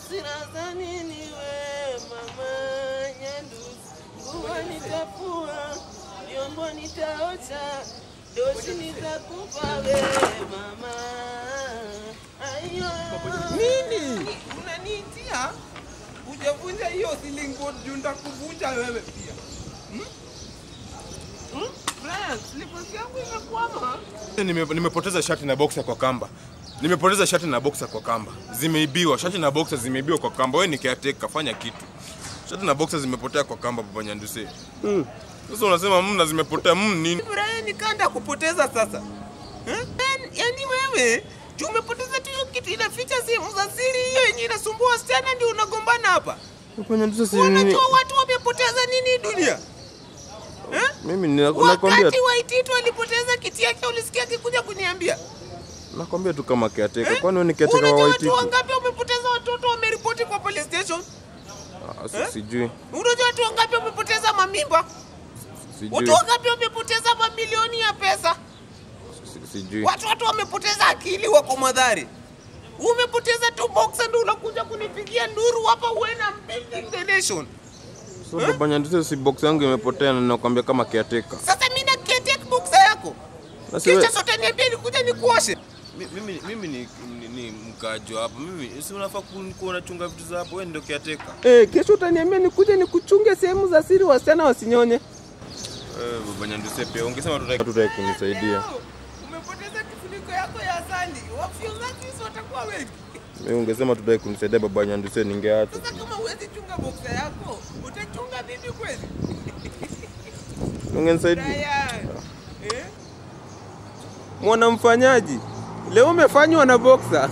sina za nini we mama Nyandusi, nguo nitafua, vyombo nitaosha, doshi nitakupa we mama. Ayo. Nini? Unaniitia? Hujavunja hiyo ceiling board juu nitakuvunja wewe pia. Hmm? Hmm? Brian, slippers yangu imekwama. Nime, nimepoteza shati na boxer kwa kamba. Nimepoteza shati na boxer kwa kamba. Zimeibiwa, shati na boxer zimeibiwa kwa kamba. Wewe ni caretaker, fanya kitu. Shati na boxer zimepotea kwa kamba baba Nyanduse. Sasa unasema mna zimepotea mm nini? Brian, nikaenda kupoteza sasa. Eh? Yani- Yaani wewe juu umepoteza tu hiyo kitu inaficha sehemu za siri hiyo yenye inasumbua wasichana ndio unagombana hapa. Baba Nyanduse si nini? Unajua watu wamepoteza nini dunia? Eh? Mimi nina- nakwambia Wakati Waititu alipoteza kiti yake ulisikia akikuja kuniambia. nakwambia tu kama caretaker. Eh? Kwani wewe ni caretaker wa Unajua watu Waititu? wangapi wamepoteza watoto wameripoti kwa police station? Ah, si- Sijui. Unajua watu wangapi wamepoteza mamimba? Sijui. Watu wangapi wamepoteza mamilioni ya pesa? Si- Sijui. Watu watu wamepoteza akili wako madhari. Umepoteza tu boxer ndio unakuja kunipigia nduru hapa when I'm building the nation. So baba Nyanduse si box yangu imepotea na nakwambia kama caretaker. Sasa mimi na take boxer yako. Na si we- Kisha sote niambie nikuja nikuoshe. Mi- mimi mimi ni, ni, ni mkaaji wa hapa. Mimi si unafaa ku- kuwa unachunga vitu za hapo. Wewe ndio caretaker. Eh, kesho utaniambia nikuje nikuchunge sehemu za siri wasichana wasinyonye. Eh, baba Nyanduse pia ungesema tutaki tutaki kunisaidia. Umepoteza kifuniko yako ya asali. Wafyonzaji watakuwa wengi. Mimi ungesema tutaki kunisaidia baba Nyanduse ningeacha. Sasa kama huwezi chunga boxer yako, utachunga vipi kweli? Ungenisaidia. Brian. Eh? Mwanamfanyaji, leo umefanywa na boxer.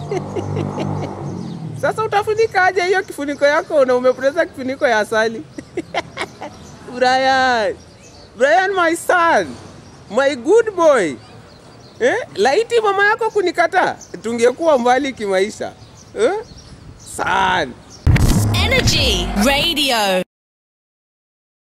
Sasa utafunika aje hiyo kifuniko yako na umepoteza kifuniko ya asali? Brian. Brian my son. My good boy. Eh? Laiti mama yako kunikataa, tungekuwa mbali kimaisha. Eh? Son. Energy Radio.